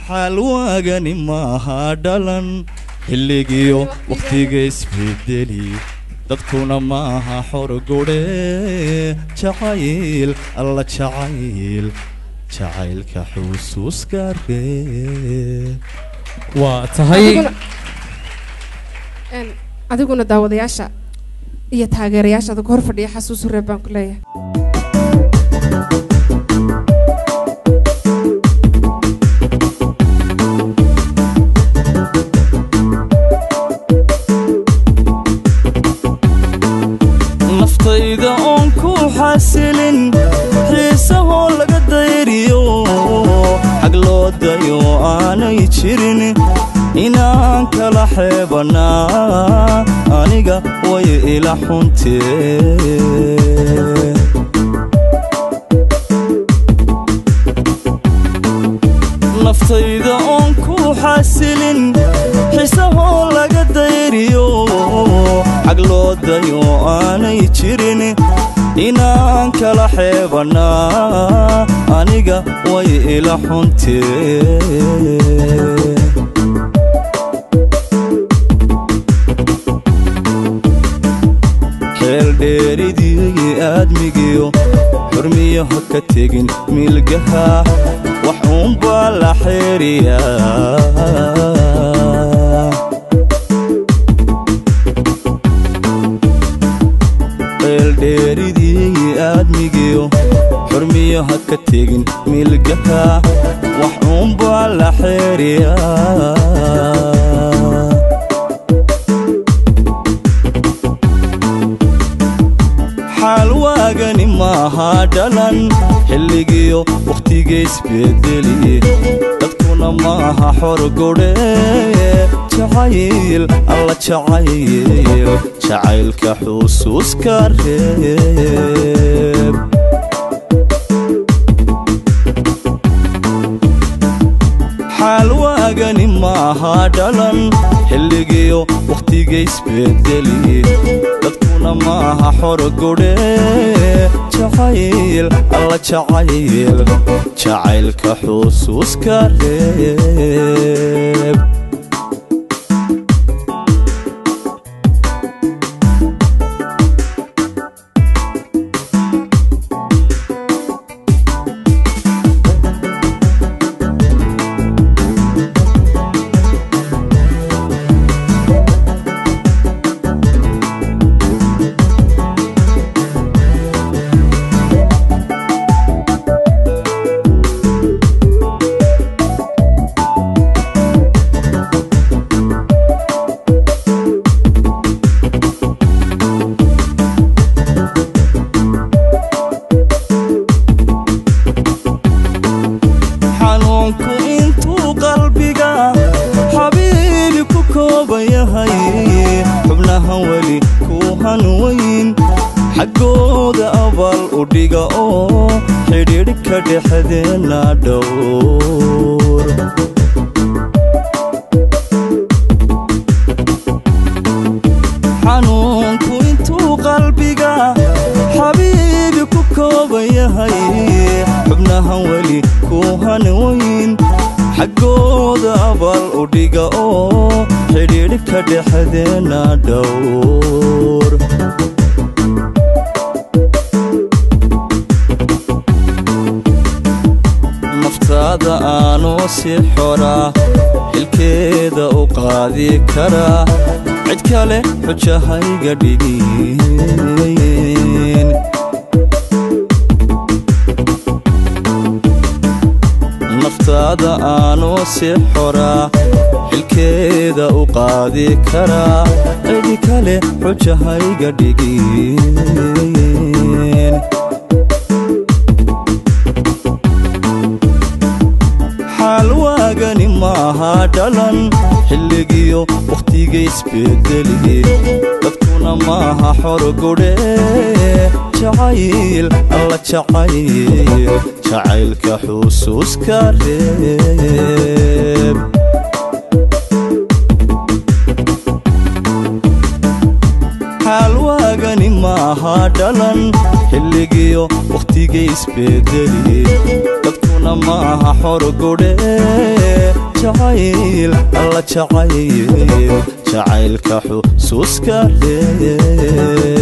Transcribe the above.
xaalwaagani maaha dhalan xilligiyo wakhtiga isbedeli dadkuna maaha xorgudhe jacayl alla jacayl jacaylka xusuuska reeb waa tahay adiguna een, adiguna daawadayaasha iyo taageerayaasha adag hor fadhiya xasuusu reeb baan ku leeyahay naftayda oon ku xasilin xiisahoo laga dayriyo xag loo dayo aanay jirin inaan kala xeebanaa aniga way ila xuntee naftayda oon ku xasilin xisahoo laga dayriyo xag loo dayo aanay jirin inaan kala xeebanaa aniga way ila xuntee xeel dheeridii aadmigiyo xurmiyo ha ka tegin milgaha wax uunbaa la xeeriyaa xeel dheeridii aadmigiyo xurmiyo ha ka tegin milgaha wax uunbaa la xeeriyaa xaalwaagani maaha dhalan xilligiyo wakhtiga isbedeli dadkuna maaha xorgudhe jacayl alla jacayl jacaylka xusuuska reeb xaalwaagani maaha dhalan xilligiyo wakhtiga isbedeli dadkuna maaha xorgudhe jacayl alla jacayl jacaylka xusuuska reeb xanuunku intuu qalbiga xabiibi ku kooban yahay xubnahan weli ku hanweyn xaggooda abaal u dhiga oo xidhiidh ka dhexdeenna dhowr xanuunku intuu qalbiga xabiibi ku kooban yahay xubnahan weli ku hanweyn xaggooda abaal u dhiga oo xidhiidh ka dhexdeenna dhowr naftaada aanuu si xoraa xilkeeda u qaadi karaa cid kale xujahayga dhigin naftaada aanuu si xoraa xilkeeda u qaadi karaa cid kale xujahayga dhigin xaalwaagani maaha dhalan xilligiyo wakhtiga isbedeli dadkuna maaha xorgudhe jacayl alla jacayl jacaylka xusuuska reeb xaalwaagani maaha dhalan xilligiyo wakhtiga isbedeli dadkuna maaha xorgudhe jacayl alla jacayl jacaylka xusuuska dheer